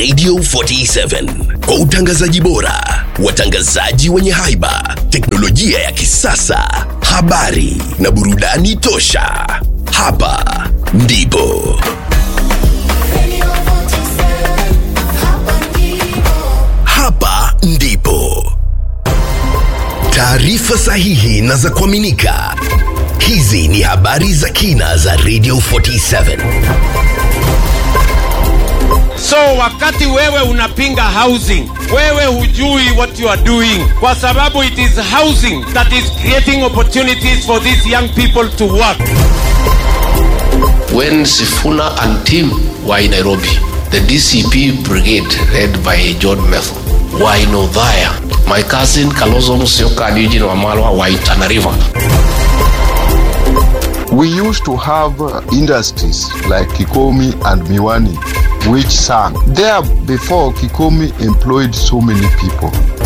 Radio 47 kwa utangazaji bora, watangazaji wenye haiba, teknolojia ya kisasa, habari na burudani tosha. Hapa ndipo hapa ndipo taarifa sahihi na za kuaminika. Hizi ni habari za kina za Radio 47. So wakati wewe unapinga housing, wewe hujui what you are doing, kwa sababu it is housing that is creating opportunities for these young people to work. When Sifuna and team were in Nairobi, the DCP brigade led by John Metho were in Othaya. My cousin Kalonzo Musyoka and Eugene Wamalwa were in Tana River. We used to have uh, industries like Kikomi and Miwani, which sang. There before, Kikomi employed so many people.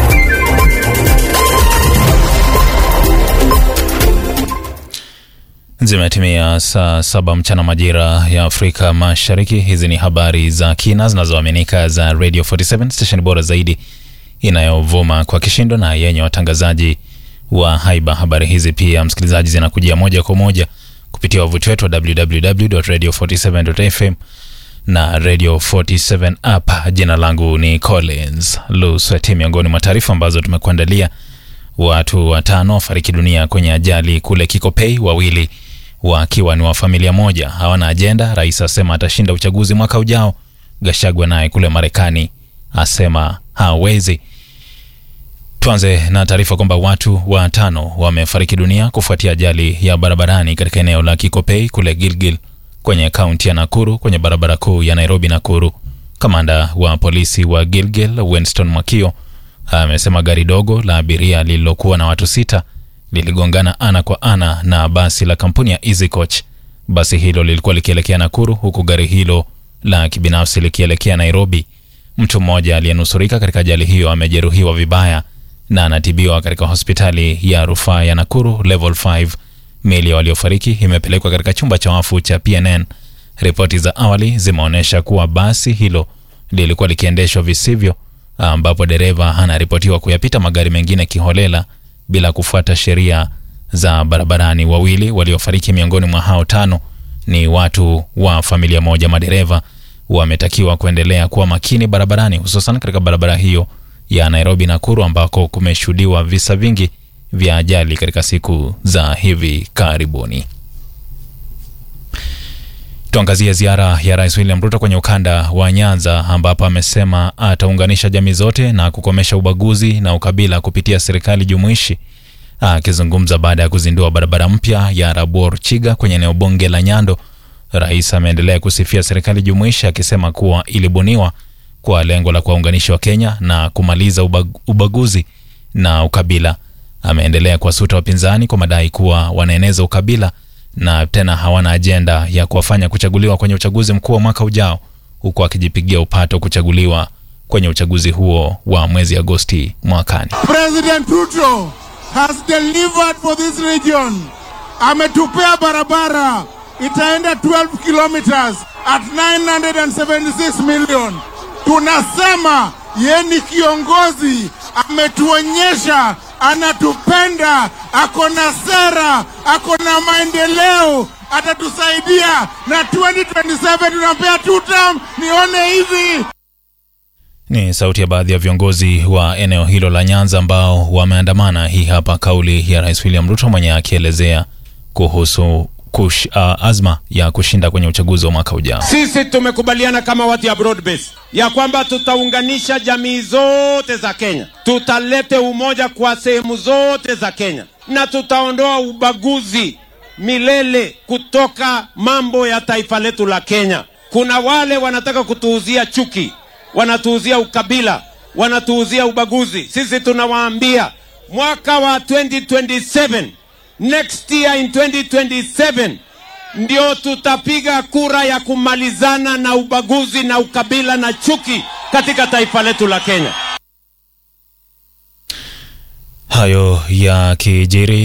Zimetimia saa saba mchana majira ya Afrika Mashariki. Hizi ni habari za kina zinazoaminika za Radio 47 station bora zaidi inayovuma kwa kishindo na yenye watangazaji wa haiba. Habari hizi pia, msikilizaji, zinakujia moja kwa moja kupitia wavuti wetu wa www.radio47.fm na Radio 47 app. Jina langu ni Collins Lusweti. Miongoni mwa taarifa ambazo tumekuandalia Watu watano wafariki dunia kwenye ajali kule Kikopei, wawili wakiwa ni wa familia moja. Hawana ajenda. Rais asema atashinda uchaguzi mwaka ujao. Gashagwa naye kule Marekani asema hawezi. Tuanze na taarifa kwamba watu watano wamefariki dunia kufuatia ajali ya barabarani katika eneo la Kikopei kule Gilgil kwenye kaunti ya Nakuru kwenye barabara kuu ya Nairobi Nakuru. Kamanda wa polisi wa Gilgil Winston Mwakio amesema gari dogo la abiria lililokuwa na watu sita liligongana ana kwa ana na basi la kampuni ya Easy Coach. Basi hilo lilikuwa likielekea Nakuru huku gari hilo la kibinafsi likielekea Nairobi. Mtu mmoja aliyenusurika katika ajali hiyo amejeruhiwa vibaya na anatibiwa katika hospitali ya rufaa ya Nakuru level 5. Miili ya waliofariki imepelekwa katika chumba cha wafu cha PNN. Ripoti za awali zimeonyesha kuwa basi hilo lilikuwa likiendeshwa visivyo ambapo dereva anaripotiwa kuyapita magari mengine kiholela bila kufuata sheria za barabarani. Wawili waliofariki miongoni mwa hao tano ni watu wa familia moja. Madereva wametakiwa kuendelea kuwa makini barabarani, hususan katika barabara hiyo ya Nairobi Nakuru, ambako kumeshuhudiwa visa vingi vya ajali katika siku za hivi karibuni. Tuangazie ziara ya Rais William Ruto kwenye ukanda wa Nyanza ambapo amesema ataunganisha jamii zote na kukomesha ubaguzi na ukabila kupitia serikali jumuishi. Akizungumza baada ya kuzindua barabara mpya ya Rabuor Chiga kwenye eneo bunge la Nyando, rais ameendelea kusifia serikali jumuishi akisema kuwa ilibuniwa kwa lengo la kuwaunganisha Wakenya na kumaliza ubag ubaguzi na ukabila. Ameendelea kuwasuta wapinzani kwa madai kuwa wanaeneza ukabila na tena hawana ajenda ya kuwafanya kuchaguliwa kwenye uchaguzi mkuu wa mwaka ujao, huku akijipigia upato kuchaguliwa kwenye uchaguzi huo wa mwezi Agosti mwakani. President Ruto has delivered for this region. Ametupea barabara itaenda 12 kilometers at 976 million. Tunasema ye ni kiongozi, ametuonyesha anatupenda, ako na sera, ako na maendeleo, atatusaidia na 2027 tunampea two term. Nione hivi Ni sauti ya baadhi ya viongozi wa eneo hilo la Nyanza ambao wameandamana. Hii hapa kauli ya Rais William Ruto mwenye akielezea kuhusu kush, uh, azma ya kushinda kwenye uchaguzi wa mwaka ujao. Sisi tumekubaliana kama watu ya broad base ya kwamba tutaunganisha jamii zote za Kenya, tutalete umoja kwa sehemu zote za Kenya na tutaondoa ubaguzi milele kutoka mambo ya taifa letu la Kenya. Kuna wale wanataka kutuuzia chuki, wanatuuzia ukabila, wanatuuzia ubaguzi. Sisi tunawaambia mwaka wa 2027 next year in 2027 ndio tutapiga kura ya kumalizana na ubaguzi na ukabila na chuki katika taifa letu la Kenya. Hayo ya kijiri